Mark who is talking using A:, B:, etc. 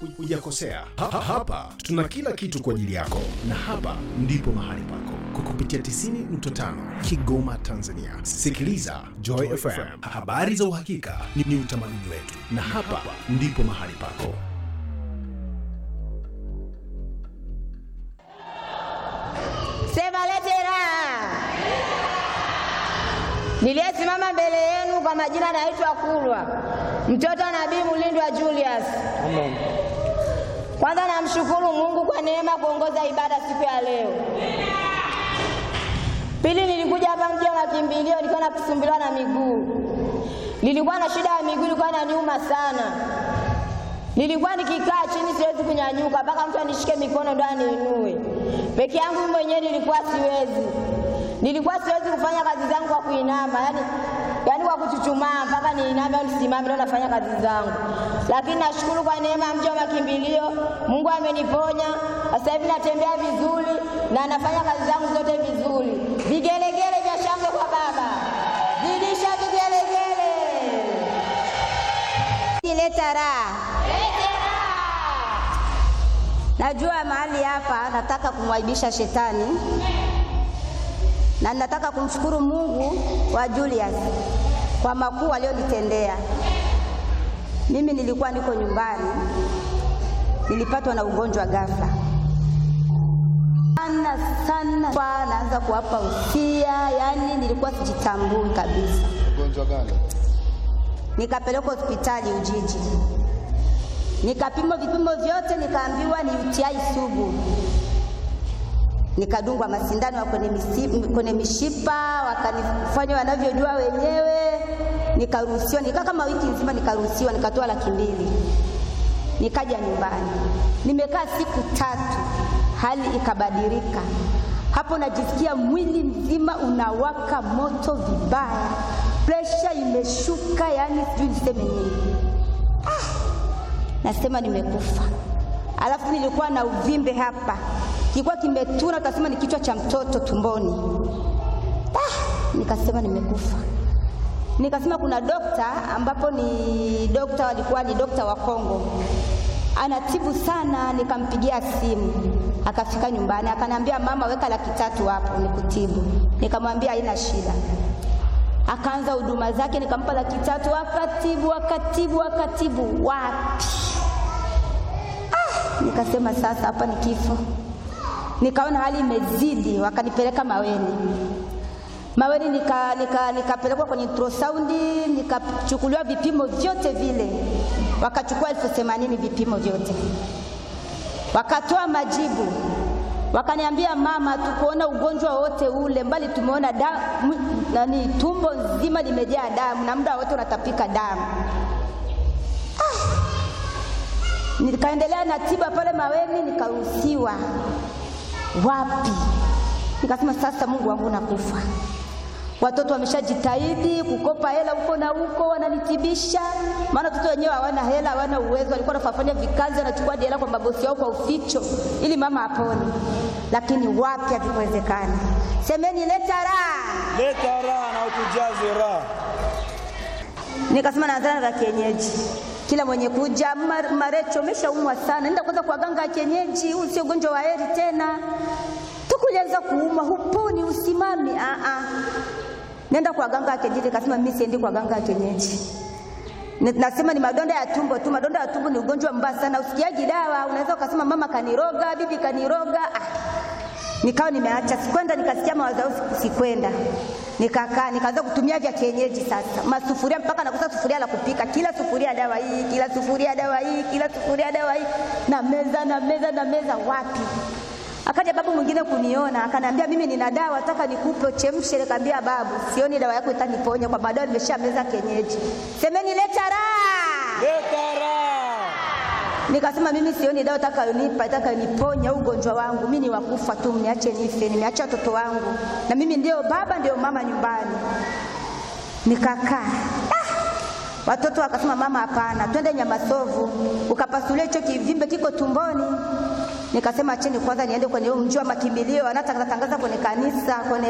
A: hujakosea. Ha, ha, hapa tuna kila kitu kwa ajili yako, na hapa ndipo mahali pako kwa kupitia 90.5 Kigoma, Tanzania. Sikiliza Joy FM, habari za uhakika ni, ni utamaduni wetu, na hapa ndipo mahali pako.
B: Sema lete raha. Niliyesimama mbele yenu kwa majina naitwa Kulwa, mtoto wa Nabii Mulindwa Julius.
C: Amen.
B: Kwanza namshukuru Mungu kwa neema kuongoza ibada siku ya leo. Pili, nilikuja hapa mji wa makimbilio, nilikuwa nakusumbuliwa na miguu, nilikuwa na shida ya miguu, ilikuwa inaniuma sana. Nilikuwa nikikaa chini siwezi kunyanyuka, mpaka mtu anishike mikono ndo aniinue. Peke yangu mimi mwenyewe nilikuwa siwezi, nilikuwa siwezi kufanya kazi zangu kwa kuinama, yani, yani kwa kuchuchumaa mpaka niiname au nisimame ndo nafanya kazi zangu. Lakini nashukuru kwa neema ya mji wa makimbilio, Mungu ameniponya. Sasa hivi natembea vizuri na nafanya kazi zangu zote vizuri. Vigelegele vya shangwe kwa Baba, zidisha vigelegele. Leta raha.
D: Najua mahali hapa nataka kumwaibisha shetani na nataka kumshukuru Mungu wa Julius kwa makuu aliyonitendea. Mimi nilikuwa niko nyumbani, nilipatwa na ugonjwa ghafla sana sana, kwa naanza kuwapa usia, yani nilikuwa sijitambui kabisa.
C: Ugonjwa gani?
D: Nikapelekwa hospitali Ujiji, nikapimwa vipimo vyote, nikaambiwa ni UTI sugu. Nikadungwa masindano ya kwenye, misi- kwenye mishipa, wakanifanya wanavyojua wenyewe, nikaruhusiwa. Nikaa kama wiki nzima, nikaruhusiwa, nikatoa laki mbili, nikaja nyumbani. Nimekaa siku tatu, hali ikabadilika. Hapo najisikia mwili mzima unawaka moto vibaya, presha imeshuka, yani sijui niseme nini. Nasema nimekufa. Alafu nilikuwa na uvimbe hapa, kilikuwa kimetuna, utasema ni kichwa cha mtoto tumboni. Ah, nikasema nimekufa. Nikasema kuna dokta ambapo ni dokta, walikuwa ni dokta wa Kongo, anatibu sana. Nikampigia simu, akafika nyumbani, akaniambia mama, weka laki tatu hapo nikutibu. Nikamwambia haina shida akaanza huduma zake, nikampa laki tatu, akatibu akatibu akatibu, wapi! Ah, nikasema sasa hapa ni kifo. Nikaona hali imezidi, wakanipeleka Maweni. Maweni nika, nika, nikapelekwa kwenye ultrasound, nikachukuliwa vipimo vyote vile, wakachukua elfu themanini vipimo vyote, wakatoa majibu wakaniambia mama, tukuona ugonjwa wote ule, mbali tumeona damu, nani, tumbo nzima limejaa damu na muda wote unatapika damu. Ah, nikaendelea na tiba pale Maweni, nikaruhusiwa. Wapi? Nikasema sasa, Mungu wangu, nakufa. Watoto wameshajitahidi kukopa hela huko na huko, wananitibisha, maana watoto wenyewe hawana hela, hawana uwezo. Walikuwa wanafanya vikazi, wanachukua hela kwa mabosi wao kwa uficho, ili mama apone, lakini wapi, havikuwezekana. Semeni leta raha.
C: Leta raha na utujaze raha.
D: Nikasema naanzana za kienyeji, kila mwenye kuja "Mar- Marecho, umeshaumwa sana, nenda kwanza kwa ganga ya kienyeji, huu sio ugonjwa wa heri tena. Tukulianza kuuma, huponi, usimami. Ah ah, nenda kwa ganga ya kienyeji. Nikasema mimi siendi kwa ganga ya kienyeji. Ni- Nasema ni madonda ya tumbo tu. Madonda ya tumbo ni ugonjwa mbaya sana, usikiaji dawa. Unaweza ukasema mama kaniroga, bibi kaniroga. Ah, nikawa nimeacha, sikwenda. Nikasikia mawazo yao, siku- sikwenda. Nikakaa nikaanza kutumia vya kienyeji sasa, masufuria mpaka nakosa sufuria la kupika, kila sufuria dawa hii, kila sufuria dawa hii, kila sufuria dawa hii, na meza na meza na meza, wapi? Akaja babu mwingine kuniona, akaniambia mimi nina dawa, nataka nikupe uchemshe. Nikamwambia babu, sioni dawa yako itaniponya kwa madawa nimesha meza kienyeji. Semeni leta raha.
C: Leta raha.
D: Nikasema mimi sioni dawa itakayonipa itakayoniponya ugonjwa wangu, mimi ni wakufa tu, mniache nife, nimeacha watoto wangu na mimi ndio baba ndio mama nyumbani. Nikakaa ah! Watoto wakasema mama, hapana, twende Nyamasovu ukapasulia hicho kivimbe kiko tumboni. Nikasema acheni kwanza niende kwenye huo mji wa makimbilio, wanatangaza tangaza kwenye kanisa kwenye